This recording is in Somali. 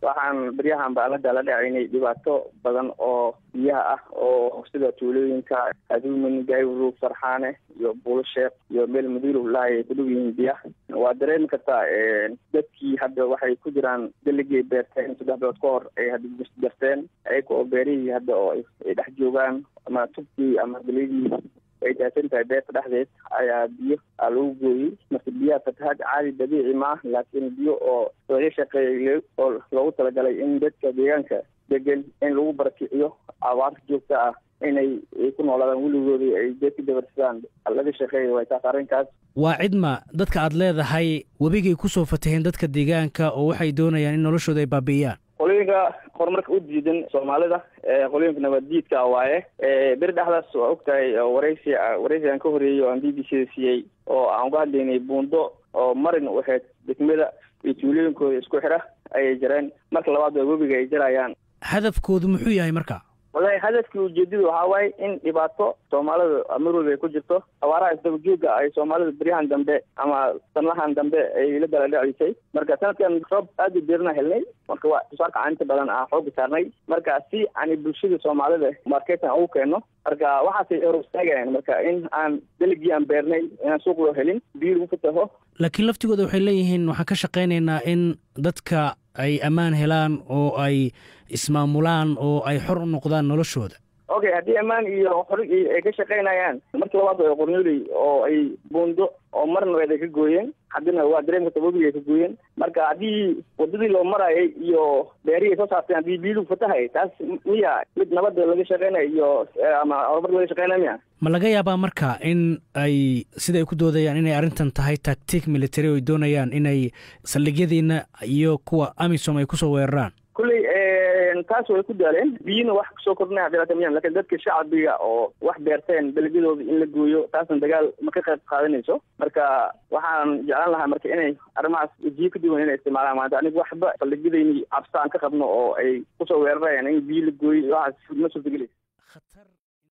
waxaan beryahan baan la daala dhacaynay dhibaato badan oo biyaha ah oo sida tuulooyinka aduumin gaywrug farxaane iyo buulosheek iyo meel madiilow lahay ay ku dhow yihiin biyaha waa dareemi kartaa dadkii hadda waxay ku jiraan deligay beerteen saddex bilood ka hor ay hadda jarteen ayaka oo beerihii hadda oo ay dhex joogaan ama tubkii ama gelidii ay daadsan tahay beerta dhexdeed ayaa biyo aa lagu gooyey marka biyaha fatahaad caadi dabiici ma ah laakiin biyo oo laga shaqeeyay oo loogu talagalay in dadka deegaanka degan in lagu barakiciyo abaarta joogta ah inay ku noolaadaan weligoodii ay dadka dabarsadaan laga shaqeeya way taas arrinkaas waa cidma dadka aad leedahay webigay kusoo fataheen dadka deegaanka oo waxay doonayaan in noloshooda ay baabi'iyaan qolooyinka horumarka u diidan soomaalida qolooyinka nabaddiidka waaye beri dhexdaas waa og tahay waraysi waraysi aan ka horeeyey oo aan b b c da siiyey oo aan uga hadlaynay buundo oo marin waxayd degmada iyo tuulooyinkooda isku xira ayay jareen marka labaad waa webiga ay jarayaan hadafkoodu muxuu yahay marka wallahi hadafkii ujeedadu waxaa waaye in dhibaato soomaalida mar walba ay ku jirto abaaraha isdaba jooga ay soomaalida beryahan dambe ama sanlahan dambe ay la daladhacisay marka sanadkan roob aada u deerna helnay marka waa tusaarka inta badan aan xooga saarnay marka si ani bulshada soomaalida marketan ugu keeno marka waxaasay horstaagayaan marka in aan deligii aan beernay inaan suuq loo helin biyo lagu fataho laakiin laftigooda waxay leeyihiin waxaan ka shaqaynaynaa in dadka ay ammaan helaan oo ay ismaamulaan oo ay xor u noqdaan noloshooda okay haddii ammaan iyo xori ay ka shaqaynayaan markii labaad waa qornoley oo ay buundo oo marnabeed ay ka gooyeen haddina waa dareem karta webiga ay ka gooyeen marka haddii wadadii loo marayay iyo beerihii soo saarteen haddii biilugu fatahay taas miya mid nabadda laga shaqaynayo iyo ama horumarka laga shaqaynaya miya ma laga yaabaa marka in ay siday ku doodayaan inay arrintan tahay tactic military oo ay doonayaan inay saldhigyadiina iyo kuwa amisom ay kusoo weeraraan kulley taas way ku daaleen biyina wax kusoo kordhinaya dhibaatamiyan lakin dadka shacbiga oo wax beerteen dalagyadooda in la gooyo taasna dagaal ma ka qayb qaadanayso marka waxaan jeclaan lahaa marka inay arrimahaas wajiyo ka duwan inay isticmaalaan maanta aniga waxba saldhigyadayni cabsa aan ka qabno oo ay kusoo weerarayaan in biyo la gooyo waxaas ma suurtagelaysa